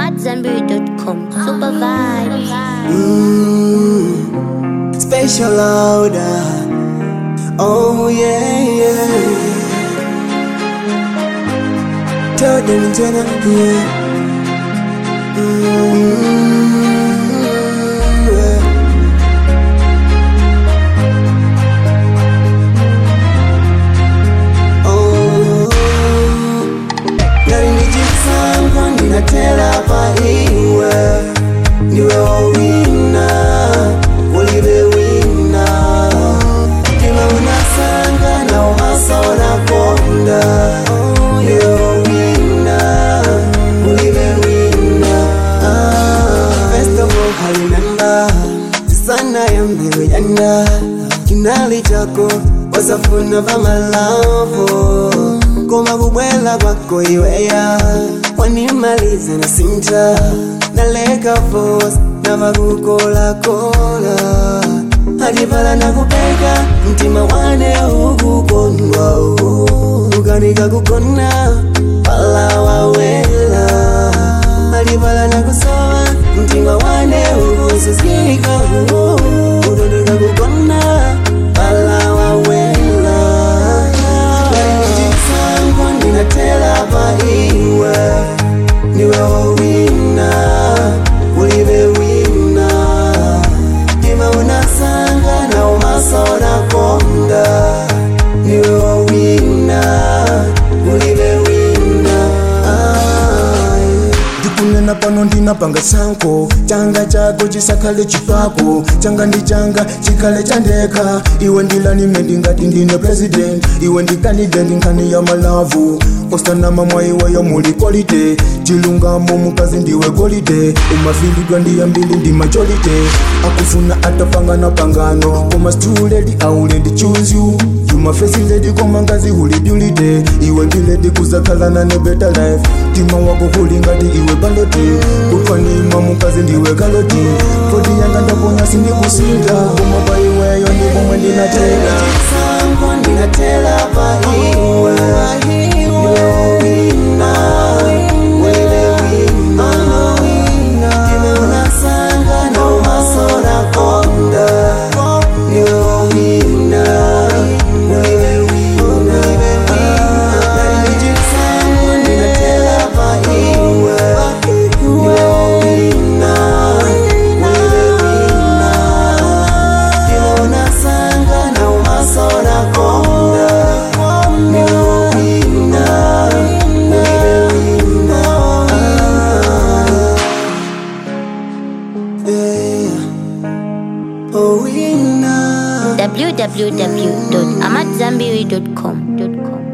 AmadZanbury.com. Super vibes. Mm, special order. Oh yeah, yeah. Tell them to not yeah. Mm, yeah. Oh, nalinijisanga ninatela pa iwe niwe wawina ulive wina ima unasanga na umasona konda niwe wawina ulive wina Ah, First of all, I remember sana ya mbele jana kinali chako wasafuna vamalavo koma kubwela kwako iweya wanimaliza na sinta naleka fos navakukolakola hativala nakupeka mtima wane ukukondwa ukanika kukona pala wawela hativala nakusowa mtima wane ukusuzika udondoka kukona pala wawela Nijisangwa ninatela pa iwe niwe wawina ulive wina tima unasanga na umasona konda niwe wawina ulive wina Ai. ndikunena pano ndinapanga sanko changa chako chisakhale chipako changa ndi changa chikhale chandekha iwe ndilanime ndingati ndine president iwe ndikandidenti nkhani ya malavu osanama mwa iweyo muli kolite chilungamo mukazi ndiwe golide umafilidwa ndiyambili ndi majorite akufuna atapangana pangano koma stuledi auledi choose you yumafesiledi koma ngazi hulidulide iwe ndiledi kuzakhalana ne better life tima wako huli ngati iwe baloti kutwanima mukazi ndiwe kaloti kodi yanga ndaponya sindikusinda koma pa iweyo ndipomwe ndinatela Sangwa ninatela pa iwe niwe wawina ulive wina tima unasanga na umasona konda niwe wawina ulive wina Sangwa ninatela pa iwe niwe wawina ulive wina tima unasanga na umasona konda niwe wawina ulive wina Yeah. Oh, winner. www.amadzanbury.com.